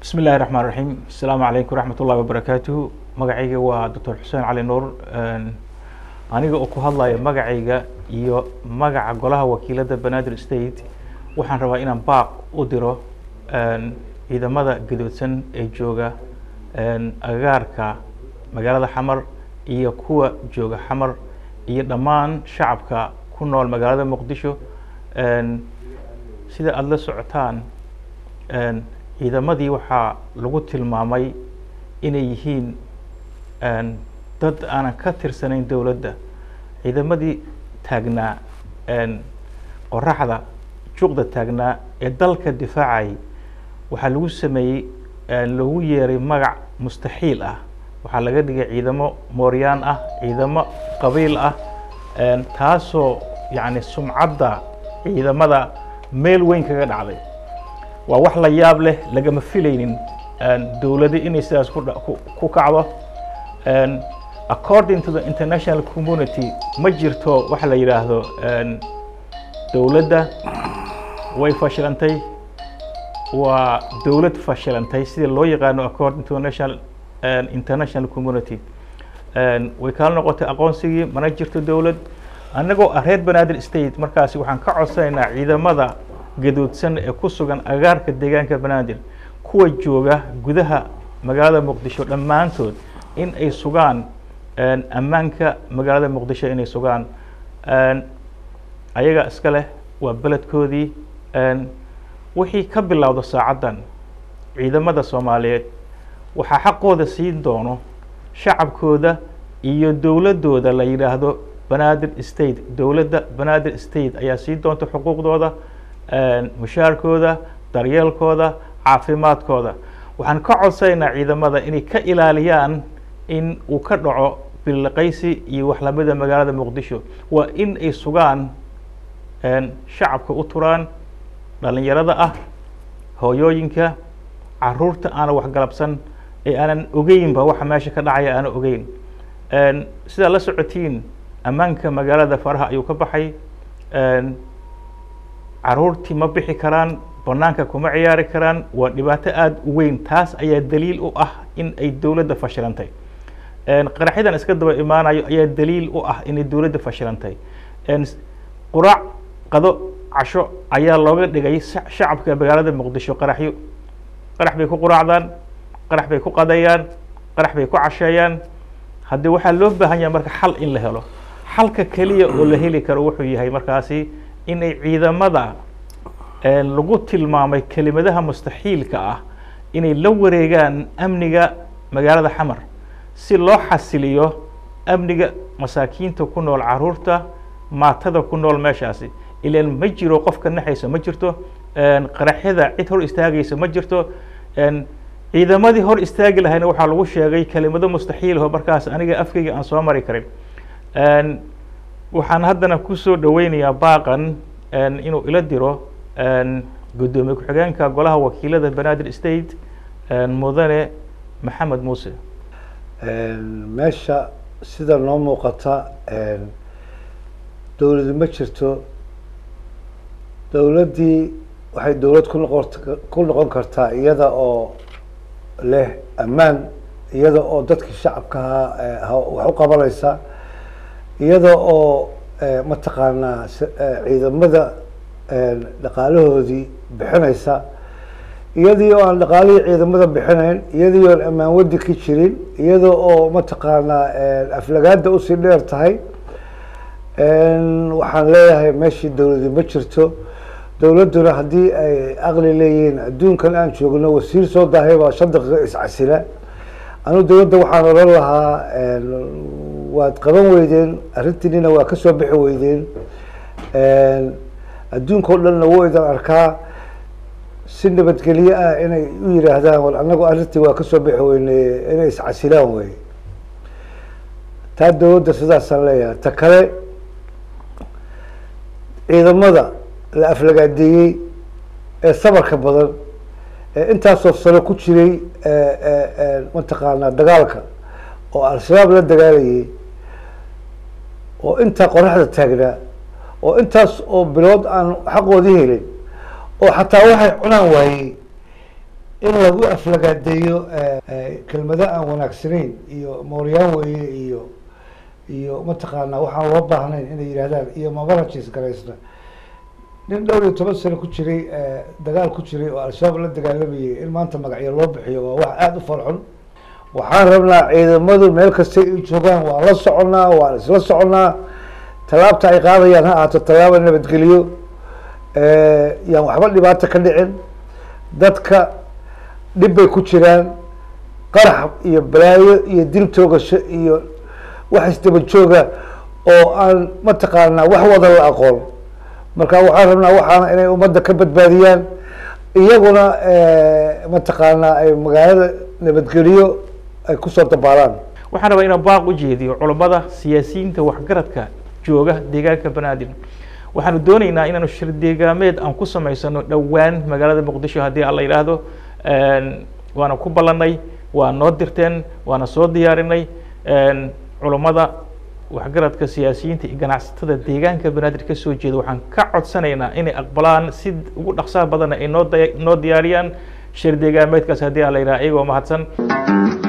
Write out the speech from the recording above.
bismi illahi raxmaan raxiim asalaamu calaykum waraxmat ullahi wabarakaatuhu magacayga waa doctor xuseen cali nuur aniga oo ku hadlaya magacayga iyo magaca golaha wakiilada banaadir state waxaan rabaa inaan baaq u diro ciidamada gadoodsan ee jooga agagaarka magaalada xamar iyo kuwa jooga xamar iyo dhammaan shacabka ku nool magaalada muqdisho sida aada la socotaan ciidamadii waxaa lagu tilmaamay inay yihiin dad aanan ka tirsanayn dowladda ciidamadii taagnaa qoraxda juuqda taagnaa ee dalka difaacayay waxaa lagu sameeyey loogu yeeray magac mustaxiil ah waxaa laga dhigay ciidamo mooryaan ah ciidamo qabiil ah taasoo yacni sumcadda ciidamada meel weyn kaga dhacday waa wax la yaab leh lagama filaynin dowladi inay sidaas ku kacdo according to the international community ma jirto waxa la yidhaahdo dowladda way fashilantay waa dowlad fashilantay sida loo yaqaano according to national international community way kala noqotay aqoonsigii mana jirto dowlad annagoo ah reer banaadir state markaasi waxaan ka codsanaynaa ciidamada gadoodsan ee ku sugan agaarka deegaanka banaadir kuwa jooga gudaha magaalada muqdisho dhammaantood in ay sugaan ammaanka magaalada muqdisho inay sugaan ayaga iska leh waa beledkoodii wixii ka bilowda saacaddan ciidamada soomaaliyeed waxaa xaqooda siin doono shacabkooda iyo dowladdooda la yidhaahdo banaadir state dowladda banaadir state ayaa siin doonta xuquuqdooda mushaarkooda daryeelkooda caafimaadkooda waxaan ka codsanaynaa ciidamada inay ka ilaaliyaan in uu ka dhaco biliqaysi iyo wax lamida magaalada muqdisho waa in ay sugaan shacabka u turaan dhalinyarada ah hooyooyinka caruurta aanan waxgalabsan ee aanan ogeynba waxa meesha ka dhacaya aanan ogeyn sidaa la socotiin ammaanka magaalada faraha ayuu ka baxay caruurtii ma bixi karaan banaanka kuma ciyaari karaan waa dhibaato aada u weyn taas ayaa daliil u ah in ay dowladda fashilantay qaraxyadan iska daba imaanayo ayaa daliil u ah inay dowladda fashilantay quraac qado casho ayaa looga dhigay shacabka magaalada muqdisho qaraxyo qarax bay ku quraacdaan qarax bay ku qadayaan qarax bay ku casheeyaan haddii waxaa loo baahan yahay marka xal in la helo xalka keliya oo la heli karo wuxuu yahay markaasi inay ciidamada lagu tilmaamay kelimadaha mustaxiilka ah inay la wareegaan amniga magaalada xamar si loo xasiliyo amniga masaakiinta ku nool caruurta maatada ku nool meeshaasi ilaan ma jiro qofka naxaysa ma jirto qaraxyada cid hor istaagaysa ma jirto ciidamadii hor istaagi lahayna waxaa lagu sheegay kelimado mustaxiilho markaas aniga afkeyga aan soo mari karin waxaan haddana kusoo dhaweynayaa baaqan inuu ila diro guddoomiye ku-xigeenka golaha wakiilada banaadir state mudane maxamed muuse meesha sida noo muuqata dowladi ma jirto dowladdii waxay dowlad ku noqon ku noqon kartaa iyada oo leh ammaan iyada oo dadkii shacabkaha wax u qabanaysa iyada oo mataqaanaa ciidamada dhaqaalahoodii bixinaysa iyadii oo aan dhaqaalihii ciidamada bixinayn iyadii oon ammaan wadi ka jirin iyada oo mataqaanaa aflagaada usii dheer tahay waxaan leeyahay meeshii dowladi ma jirto dowladduna haddii ay aqli leeyihiin adduunkan aan joogno wasiir soo dahay baa shan daqiiqo iscasila anu dowladda waxaan odhan lahaa waad qaban weydeen arrintiinina waa kasoo bixi weydeen adduunka o dhanna wuu idan arkaa si nabadgelye ah inay u yidhaahdaan war annagu arrintii waa kasoo bixi weyne inay iscasilaan wey taa dowladda sidaasaan leeyahay ta kale ciidamada la aflagaadeeyey ee sabarka badan ee intaasoo sano ku jiray mataqaanaa dagaalka oo al-shabaab la dagaalayay oo intaa qoraxda taagnaa oo intaas oo bilood aan xaqoodii helin oo xataa waxay cunaan waayey in lagu aflagaadeeyo kelmado aan wanaagsanayn iyo mooryaan weeye iyo iyo mataqaanaa waxaan loo baahnayn inay yidhahdaan iyo mabarajis garaysna nin dhowr iyo toban sano ku jiray dagaal ku jiray oo al-shabaab la dagaalamayay in maanta magacyo loo bixiyo waa wax aada u farxun waxaan rabnaa ciidamadu meel kastay ay joogaan waan la soconnaa waan isla soconnaa tallaabta ay qaadayaan ha ahaato tallaaba nabadgeliyo yaan waxba dhibaato ka dhicin dadka dhib bay ku jiraan qarax iyo balaayo iyo dil toogasho iyo wax isdaba jooga oo aan mataqaanaa wax wada la aqoon marka waxaan rabnaa waxaana inay ummadda ka badbaadiyaan iyaguna mataqaanaa ay magaalada nabadgeliyo ay kusoo dabaalaan waxaan rabaa inaan baaq u jeediyo culammada siyaasiyiinta waxgaradka jooga deegaanka banaadir waxaanu dooneynaa inaanu shir deegaameed aan ku samaysano dhowaan magaalada muqdisho haddii alla yidhaahdo waana ku ballanay waa noo dirteen waana soo diyaarinay culammada waxgaradka siyaasiyiinta iyo ganacsatada deegaanka banaadir ka soo jeeda waxaan ka codsanaynaa inay aqbalaan si ugu dhaqsaha badanna ay noo noo diyaariyaan shir deegaameedkaas haddii alla yidhaha iyagoo mahadsan